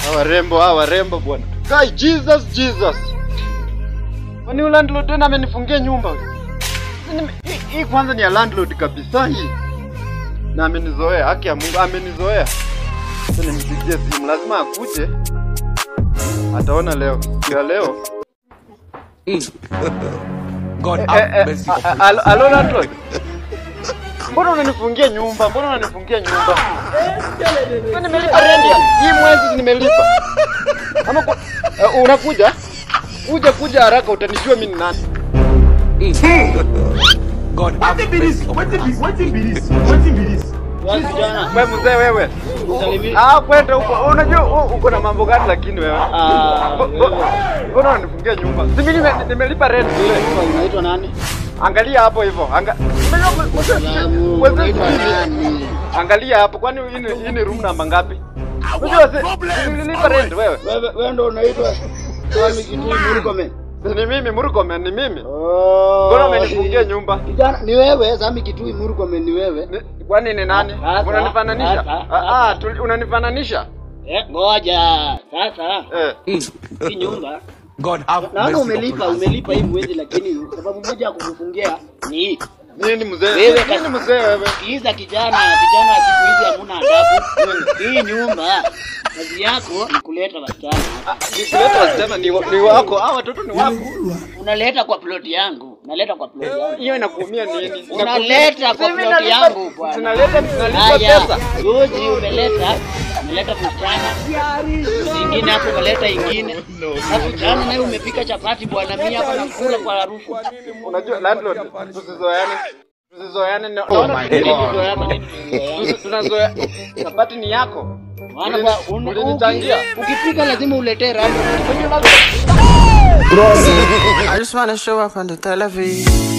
Hawa rembo, hawa rembo bwana. Kai Jesus Jesus. Kwani yule landlord tena amenifungia nyumba? Sasa nime- hii- Hii kwanza ni ya landlord kabisa hii. Na amenizoea, haki ya Mungu amenizoea. Sasa nimpigie simu, lazima akuje. Ataona leo. Siku ya leo. God Eh, have eh, mercy a- upon a- alo- Alo landlord. Mbona unanifungia nyumba? Mbona unanifungia nyumba? Sasa nimelipa rent ya hii mwezi nimelipa. Ama kwa, uh, unakuja? Kuja kuja haraka utanijua mimi ni nani. God have mercy upon us. Wewe mzee wewe. Ah, kwenda huko. Unajua u- uko na mambo gani lakini wewe? Mbo- mbo- Mbona unanifungia nyumba? Si mimi nime- nimelipa rent ile. Unaitwa nani? Angalia hapo hivyo. Anga Salamu, Wewe unaitwa sijui. nani? Angalia hapo kwani hii ni- hii ni room namba ngapi? Unajua si si nilipa rent wewe. Wewe wewe ndo unaitwa Swami Kitui Murkomen. Si ni mimi Murkomen ni mimi. Oh. Mbona umenifungia nyumba? Kijana ni wewe, Swami Kitui Murkomen ni wewe. Ni- Kwani ni nani? Sasa, Unanifananisha? sasa, Ah, ah, tuli- unanifananisha? Eh, ngoja. Sasa Eh. hii nyumba God have naona mercy umelipa, upon us. umelipa hii mwezi, lakini sababu moja ya kukufungia ni hii. Nini mzee? Wewe Nini kasi- mzee wewe? Sikiza kijana, vijana wa siku hizi hamuna adabu. Hii nyumba kazi yako ni kuleta wasichana. Nikuleta wasichana ni, wa- ni wako. Hao watoto ni wako. Unaleta kwa ploti yangu, unaleta kwa ploti yangu. Hiyo inakuumia nini? Unaleta kwa Sasa mimi ploti nalipa- yangu bwana. Tunaleta tunalipa Haya, pesa. juzi umeleta umeleta msichana, ingine hapo umeleta ingine, alafu jana naye umepika chapati bwana, mimi hapa nakula kwa harufu. Unajua landlord, tusizoeane. Tusizoeane. na- Oh naona my tuki- God. Tunazoeana nini? tusi- Tunazoea. Chapati ni yako. Maana Ulini- kwa un- ulinichangia. uki- ukipika lazima uletee rando. I just wanna show up on the television.